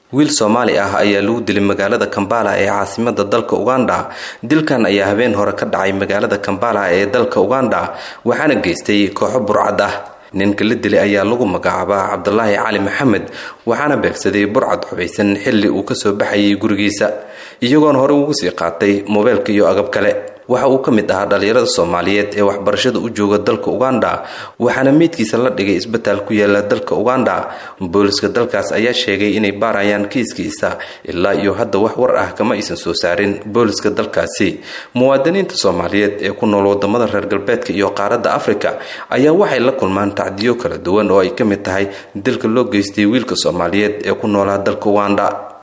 wiil soomaali ah ayaa lagu dilay magaalada kambala ee caasimada dalka uganda dilkan ayaa habeen hore ka dhacay magaalada kambala ee dalka uganda waxaana geystay kooxo burcad ah ninka la dilay ayaa lagu magacaabaa cabdulaahi cali maxamed waxaana beegsaday burcad xubaysan xilli uu kasoo baxayay gurigiisa iyagoona hore ugu sii qaatay moobeelka iyo agab kale waxa uu ka mid ahaa dhallinyarada soomaaliyeed ee waxbarashada u jooga dalka uganda waxaana meydkiisa la dhigay isbitaal ku yaala dalka uganda booliska dalkaas ayaa sheegay inay baarayaan kiiskiisa ilaa iyo hadda wax war ah kama aysan soo saarin booliska dalkaasi muwaadiniinta soomaaliyeed ee ku nool wadamada reer galbeedka iyo qaaradda afrika ayaa waxay la kulmaan tacdiyo kala duwan oo ay ka mid tahay dilka loo geystay wiilka soomaaliyeed ee ku noolaa dalka uganda